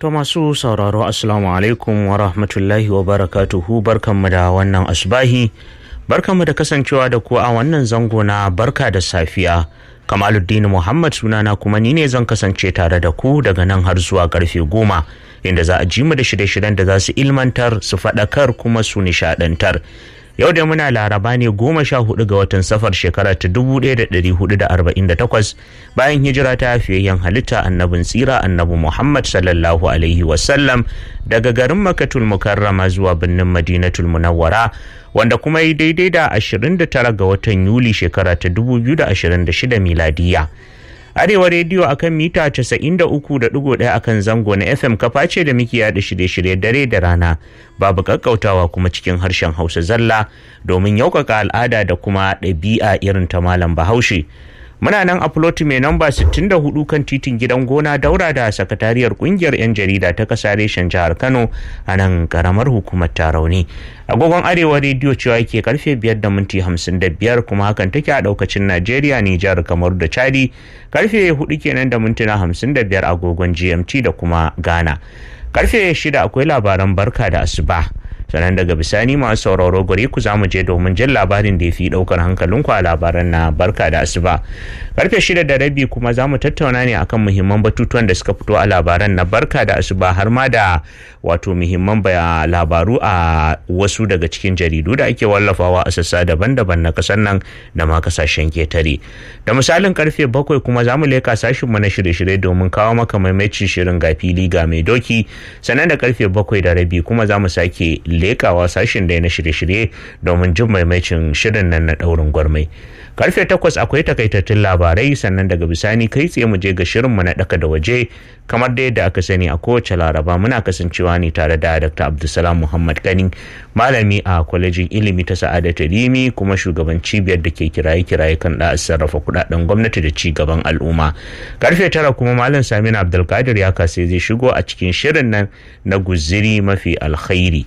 To masu sauraro Assalamu alaikum wa rahmatullahi wa barakatuhu barkanmu da wannan asbahi barkanmu da kasancewa da ku a wannan zango na barka da safiya Kamaluddin Muhammad sunana kuma ni ne zan kasance tare da ku daga nan har zuwa karfe goma inda za a ji mu da shirye-shiryen da za su ilmantar su faɗakar kuma su nishaɗantar. yau da muna laraba ne goma sha hudu ga watan safar shekara ta dubu ɗaya da ɗari hudu da arba'in da takwas bayan hijira ta fiyayyen halitta annabin tsira annabi muhammad sallallahu alaihi wasallam daga garin makatul mukarrama zuwa birnin madinatul munawwara wanda kuma yi daidai da ashirin da tara ga watan yuli shekara ta dubu biyu da ashirin da shida miladiya Arewa rediyo akan mita 93.1 akan zango na FM kafa ce da muke yada shirye-shirye dare da rana babu kakkautawa kuma cikin harshen Hausa zalla domin yaukaka al'ada da kuma ɗabi'a irin ta malam Bahaushe. Muna nan a floti mai namba 64 kan titin gidan gona daura da sakatariyar kungiyar 'yan jarida ta kasa reshen jihar Kano a nan karamar hukumar Tarauni. Agogon Arewa rediyo cewa yake karfe 5 da minti 55 kuma hakan take a daukacin Najeriya, Nijar, kamar da Chadi karfe 4 kenan da mintuna 55 agogon GMT da kuma Ghana. Karfe 6 akwai labaran barka da asuba. sannan daga bisani masu sauraro gare ku za mu je domin jin labarin da ya fi daukar hankalinku a labaran na barka da asuba karfe shida da rabi kuma za mu tattauna ne akan muhimman batutuwan da suka fito a labaran na barka da asuba har ma da wato muhimman labaru a wasu daga cikin jaridu da ake wallafawa a sassa daban-daban na kasar nan da ma kasashen ketare da misalin karfe bakwai kuma za mu leka sashinmu na shirye-shirye domin kawo maka maimacin shirin ga fili ga mai doki sannan da karfe bakwai da rabi kuma za mu sake lekawa sashin da na shirye-shirye domin jin maimacin shirin nan na daurin gwarmai karfe takwas akwai takaitattun labarai sannan daga bisani kai tsaye mu je ga shirinmu na daka da waje kamar da yadda aka sani a kowace laraba muna kasancewa ne tare da dr abdulsalam muhammad kani malami a kwalejin ilimi ta sa'adatu limi kuma shugaban cibiyar da ke kiraye-kiraye kan da sarrafa kudaden gwamnati da ci gaban al'umma karfe tara kuma malam samina abdulkadir ya kase zai shigo a cikin shirin nan na guziri mafi alkhairi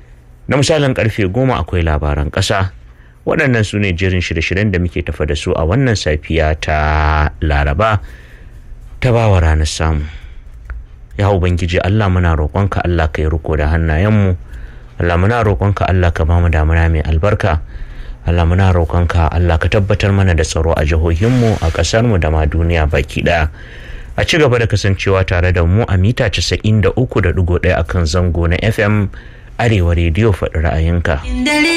na misalin karfe goma akwai labaran ƙasa waɗannan su ne jirin shirye-shiryen da muke tafa da su a wannan safiya ta laraba ta bawa ranar samu ya ubangiji allah muna roƙonka allah ka yi riko da hannayenmu allah muna roƙonka allah ka bamu damuna mai albarka allah muna roƙonka allah ka tabbatar mana da tsaro a jihohinmu a ƙasarmu da ma duniya baki ɗaya a ci gaba da kasancewa tare da mu a mita 93.1 akan zango na fm arewa rediyo faɗi ra'ayinka.